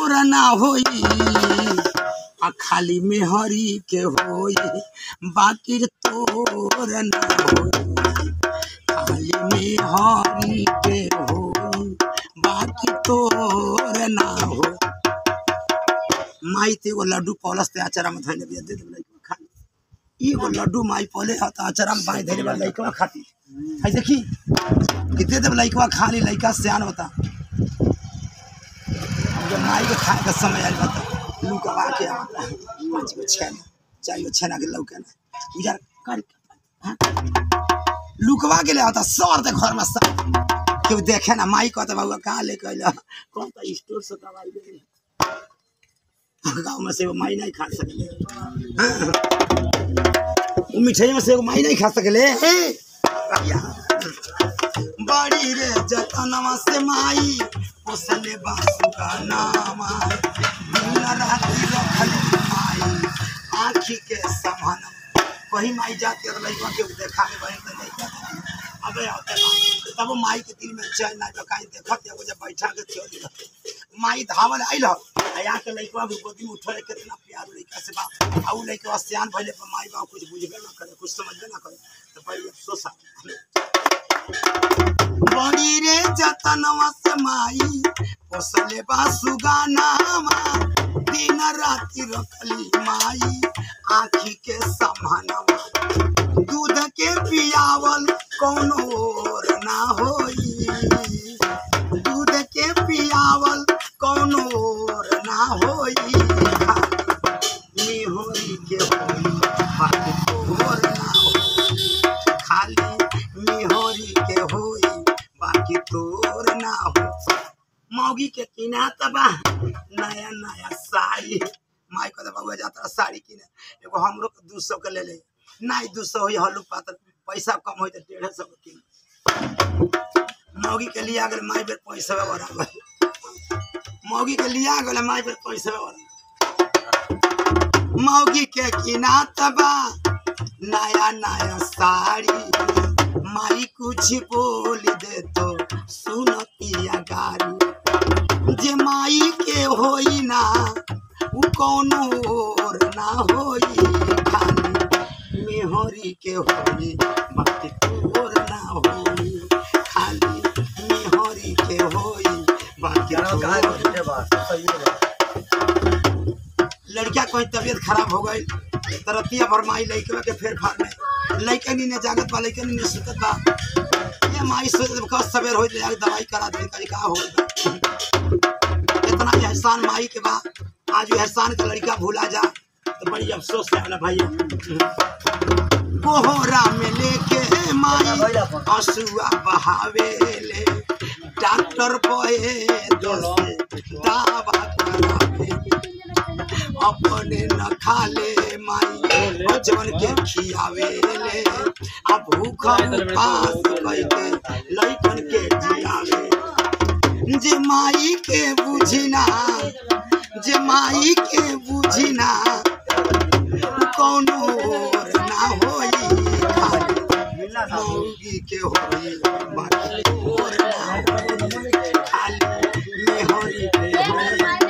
तोर ना होई आ खाली मेहरी के होई बाकी तोर ना होई खाली मेहरी के होई बाकी तोर ना होई माई ते एगो लड्डू पौलस ते आचारा में धइले बिया दे दे लइका खाली एगो लड्डू माई पौले ह त आचारा में बाई धइले बा लइका खाती है देखी कि दे दे लइका खाली लइका सियान होता जब माई के खाए का समय आइल बा त लुकवा के आवता पाँच गो छेना चार गो छेना के लौके ना उजार कर हाँ? लुकवा के ले आता सर दे घर में सब केहू देखे ना माई कहता बाबू कहाँ लेके अइला कौन ता स्टोर से दवाई ले ली। गाँव में से वो माई नहीं खा सकले हाँ। वो मिठाई में से वो माई नहीं खा सकले या। बड़ी रे जतनवा से माई पोसले बासु का नामा दिन राति रखल माई आँखी के समान वही माई जाते रह लइका के देखा के बहन त लइका अबे आते बा तब माई के दिल में चैन ना बकाई देखत एगो जब बैठा के चल माई धावल आइल ह आ यहाँ के लइका भी गोदी में उठले कितना प्यार लइका से बा आ उ लइका सियान भइले पर माई बा कुछ बुझबे ना करे कुछ समझबे ना करे तो बड़ी अफसोस आ बड़ी रे जतनवा से माई पोसले बा सुगानामा दिन राति रखली माई आँखी के समानवा दूध के पियावल कोनो और ना होई दूध के पियावल कोनो और ना होई खाली होई के होई बाकी तोर ना होई खाली मिहोरी के होई बाकी तोर ना हो मौगी के किना तबा नया नया साड़ी माई कहता बाबू जाता साड़ी किने एगो हमरो के दू सौ के ले ले नहीं दू सौ होई हल्लू पातर पैसा कम होई तो डेढ़ सौ के किने मौगी के लिया गल माई बेर पैसा बराबर मौगी के लिया गल माई बेर पैसा बराबर मौगी के किना तबा नया नया साड़ी माई कुछ बोल दे तो सुनतिया गारी जे माई के होई ना उ कोनो और ना होई खाली मेहरी के होई बाकी तोर ना होई खाली मेहरी के होई बाकी तोर लड़किया कोई तबीयत खराब हो गई तरतिया भर माई लइकवा के फेर फार में लइके नी ने जागत बा लइके नी ने सुतत बा ये माई सोच कब सवेर होई ले दवाई करा दे करी का हो इतना ही एहसान माई के बा आज वो एहसान का लड़का भूला जा तो बड़ी अफसोस है ना भाई कोहरा में लेके माई हसुआ बहावे ले डॉक्टर पहे दोस्त दावा करावे अपने न खाले माई बचवन के खियावे ले आ भूख उपास कई के लइकन के जियावे जे माई के बुझिना जे माई के बुझिना उ कौनो और ना होई खाली मौगी के होई बाकी और ना होई खाली मेहरी के होई